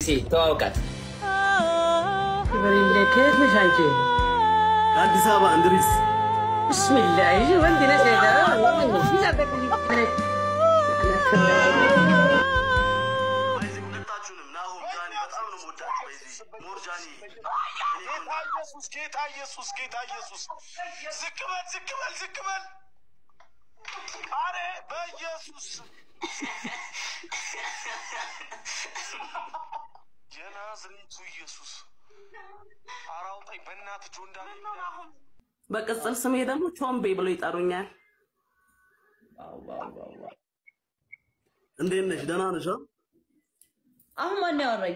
ተዋውቃት። ከየት ነሽ አንቺ? ከአዲስ አበባ እንድሪስ ብስሚላ ይህ ወንድ ነሽ ሁለታችሁንም ናሆም ጃኒ በጣም ነው የምወዳችሁ። በዚህ ሞር ጃኒ ጌታ ኢየሱስ ጌታ ኢየሱስ ጌታ ኢየሱስ ዝቅ በል ዝቅ በል ዝቅ በል አረ በኢየሱስ የናዝሬቱ ኢየሱስ ኧረ አውጣኝ በእናትህ ጆን ዳንኤል በቅጽል ስሜ ደግሞ ቾምቤ ብሎ ይጠሩኛል። እንዴት ነሽ? ደህና ነሽ? አ? አሁን ማን ያወራኝ?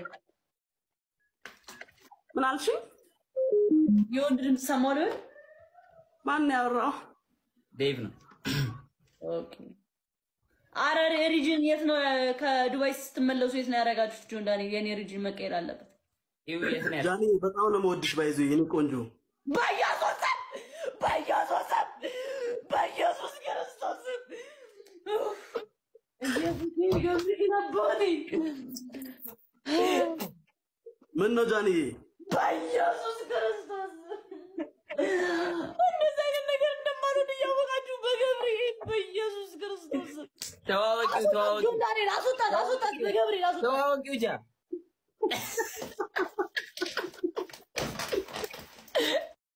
ምን አልሽኝ? የወንድ ድምፅ ሰማሁ ልበል? ማን ያወራው? ዴቭ ነው። ኦኬ። አረ ሪጅን የት ነው? ከዱባይ ስትመለሱ የት ነው ያደረጋችሁት? ጆን ዳንኤል የኔ ሪጅን መቀየር አለበት። ይኸው የት ነው ያለው? ጃኒ በጣም ነው የምወድሽ። ባይዞ የኔ ቆንጆ በኢየሱስ ስም በኢየሱስ ስም በኢየሱስ ክርስቶስ ስም ኢየሱስ ይገብርህ አባቴ ምን ነው ጃኒ? በኢየሱስ ክርስቶስ እንደዚህ አይነት ነገር እንደማልወድ እያወቃችሁ በገብርኤል በኢየሱስ ክርስቶስ ተዋወቂው ተዋወቂው ጆን ዳንኤል አስወጣት አስወጣት በገብርኤል አስወጣት ተዋወቂው ጃ